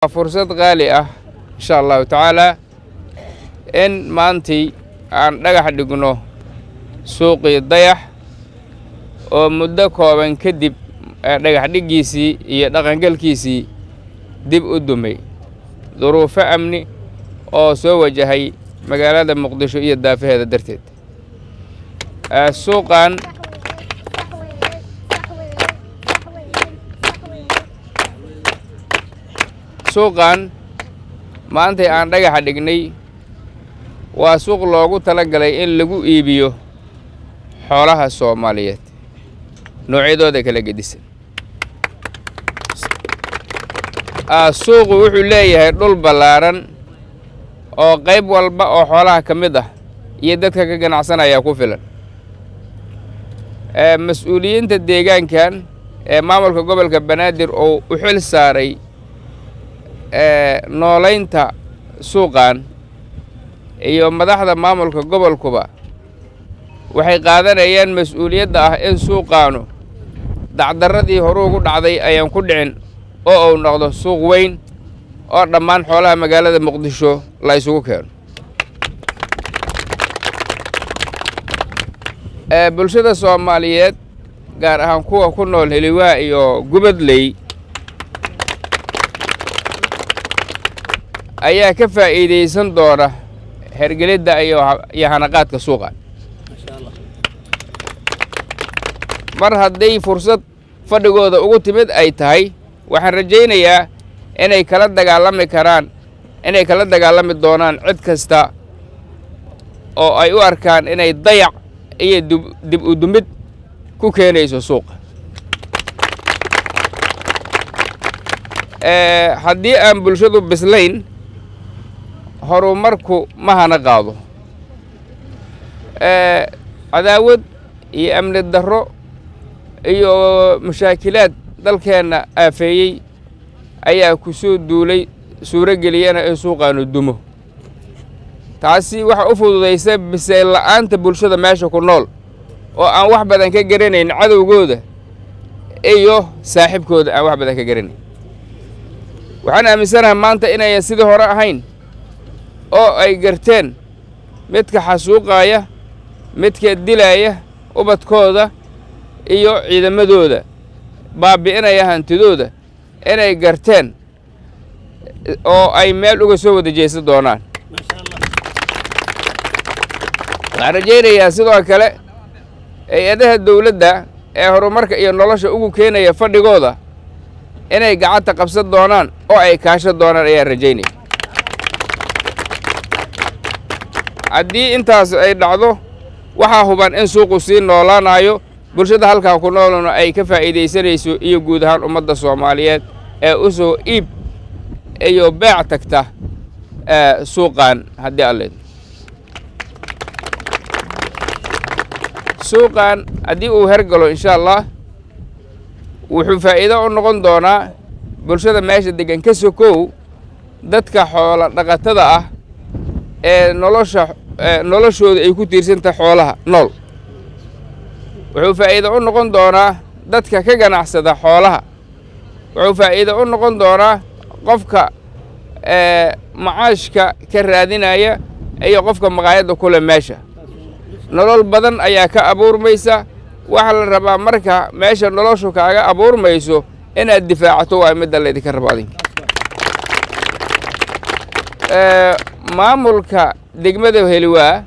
fursad qaali ah insha allahu tacaalaa in maantii aan dhagax dhigno suuqii dayax oo muddo kooban kadib dhagax dhiggiisii iyo dhaqangalkiisii dib u dumay duruufo amni oo soo wajahay magaalada muqdisho iyo daafaheeda darteed suuqan suuqan maantay aan dhagaxa dhignay waa suuq loogu tala galay in lagu iibiyo xoolaha soomaaliyeed noocyadooda kala gedisan suuqu wuxuu leeyahay dhul ballaaran oo qayb walba oo xoolaha ka mid ah iyo dadka ka ganacsanaya ku filan mas-uuliyiinta deegaankan ee maamulka gobolka banaadir oo u xil saaray noolaynta suuqan iyo madaxda maamulka gobolkuba waxay qaadanayaan mas-uuliyadda ah in suuqaanu dacdarradii horuu gu dhacday ayaan ku dhicin oo uu noqdo suuq weyn oo dhammaan xoolaha magaalada muqdisho la isugu keeno bulshada soomaaliyeed gaar ahaan kuwa ku nool heliwaa iyo gubadley ayaa ka faa'iidaysan doona hergelidda iyo hanaqaadka suuqa mar hadday fursad fadhigooda ugu timid ay tahay waxaan rajaynayaa inay kala dagaalami karaan inay kala dagaalami doonaan cid kasta oo ay u arkaan inay dayac iyo dib u dumid ku keenayso suuqa haddii aan bulshadu bislayn horumarku ma hana qaado cadaawad iyo amni darro iyo mashaakilaad dalkeenna aafeeyey ayaa ku soo duulay suuro geliyana in suuqaanu dumo taasi waxa u fududaysa bisayl la'aanta bulshada meesha ku nool oo aan wax badan ka garanayn cadowgooda iyo saaxiibkooda aan wax badan ka garanayn waxaan aaminsanahay maanta inayan sidii hore ahayn oo ay garteen midka xasuuqaaya midka dilaaya ubadkooda iyo ciidamadooda baabi'inaya hantidooda inay garteen oo ay meel uga soo wada jeesan doonaan waxaan rajaynayaa sidoo kale hay-adaha dawladda ee horumarka iyo nolosha ugu keenaya fadhigooda inay gacanta qabsan doonaan oo ay kaashan doonaan ayaan rajaynaya haddii intaas ay dhacdo waxaa huban in suuqu sii noolaanayo bulshada halkaa ku noolna ay ka faa'iidaysanayso iyo guud ahaan ummadda soomaaliyeed ee u soo iib iyo beec tagta suuqan haddii alleed suuqan haddii uu hergalo insha allah wuxuu faa'iido u noqon doonaa bulshada meesha degan ka sokow dadka xoola dhaqatada ah ee nolosha noloshooda ay ku tiirsantahay xoolaha nool wuxuu faa'iido u noqon doonaa dadka ka ganacsada xoolaha wuxuu faa'iido u noqon doonaa qofka macaashka ka raadinaya iyo qofka maqaayadda kule meesha nolol badan ayaa ka abuurmaysa waxaa la rabaa marka meesha noloshu kaaga abuurmayso inaad difaacato waa midda laydinka rabo adinka maamulka degmada heliwaa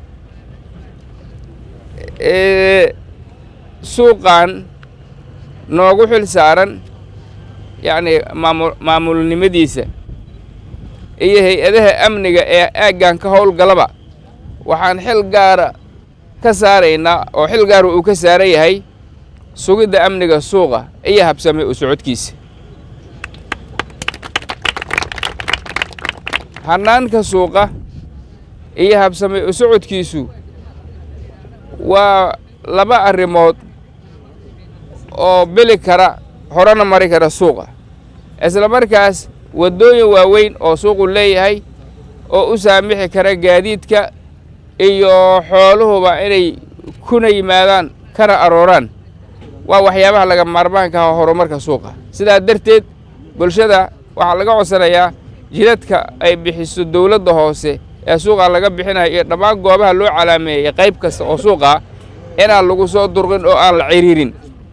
suuqan noogu xil saaran yacni maamul maamulnimadiisa iyo hay-adaha amniga ee aaggan ka howlgalaba waxaan xil gaara ka saaraynaa oo xil gaara uu ka saaran yahay sugidda amniga suuqa iyo habsame u socodkiisa hannaanka suuqa iyo habsame u socodkiisu waa laba arrimood oo beli kara horena mari kara suuqa isla markaas waddooyin waaweyn oo suuqu leeyahay oo u saamixi kara gaadiidka iyo xooluhuba inay kuna yimaadaan kana arooraan waa waxyaabaha laga maarmaanka ah horumarka suuqa sidaa darteed bulshada waxaa laga codsanayaa jidadka ay bixiso dowladda hoose ee suuqa laga bixinayo iyo dhammaan goobaha loo calaameeyey qayb kasta oo suuqa inaan lagu soo durqin oo aan la ciriirin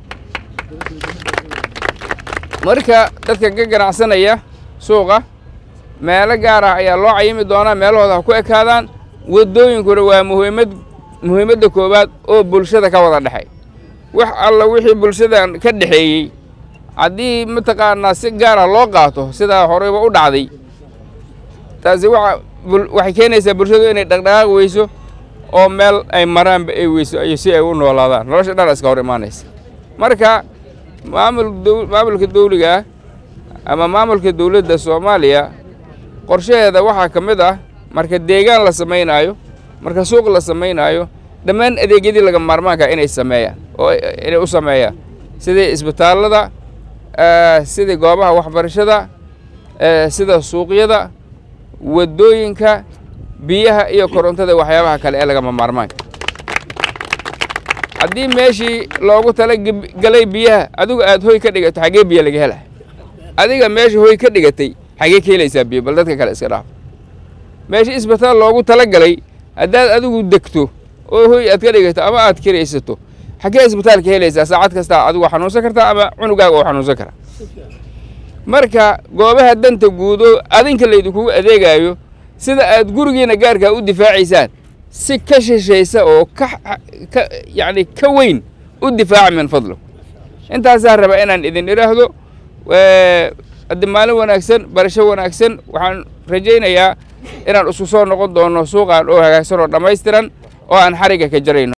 marka dadka ka ganacsanaya suuqa meelo gaar ah ayaa loo cayimi doonaa meelahooda ha ku ekaadaan waddooyinkuna waa muhiimad muhiimadda koowaad oo bulshada ka wada dhexay wax alla wixii bulshadan ka dhexeeyey haddii mataqaanaa si gaara loo qaato sidaa horeyba u dhacday taasi waxa waxay keenaysaa bulshadu inay dhaqdhaqaaq weyso oo meel ay maraanba ay weyso iyo si ay u noolaadaan nolosha dhan iska hor imaanaysa marka maamul maamulka dawliga ah ama maamulka dawladda soomaaliya qorshaheeda waxaa ka mid ah marka deegaan la samaynaayo marka suuq la samaynaayo dhammaan adeegyadii laga maarmaanka inay sameeyaan oo inay u sameeyaan sidii isbitaallada sidii goobaha waxbarashada sida suuqyada waddooyinka biyaha iyo korontada waxyaabaha kale ee lagama maarmaanka haddii meeshii loogu tala galay biyaha adigu aad hoy ka dhigato xaggee biyo laga hela adiga meesha hoy ka dhigatay xaggee ka helaysaa biyo bal dadka kale iska dhaaf meeshii isbitaal loogu tala galay haddaad adigu degto oo hoy aad ka dhigato ama aad kiraysato xaggee isbitaalka helaysaa saacad kastaa adigu xanuunsan kartaa ama cunugaaga oo xanuunsan karaa marka goobaha danta guudo adinka laydinkugu adeegaayo sida aad gurigiina gaarkaa u difaacaysaan si ka shishaysa oo ka ka yacni ka weyn u difaaca min fadlo intaasaa raba inaan idin idhaahdo haddi maalin wanaagsan barasho wanaagsan waxaan rajaynayaa inaan isku soo noqon doono suuqaan oo hagaagsan oo dhammaystiran oo aan xarigga ka jarayno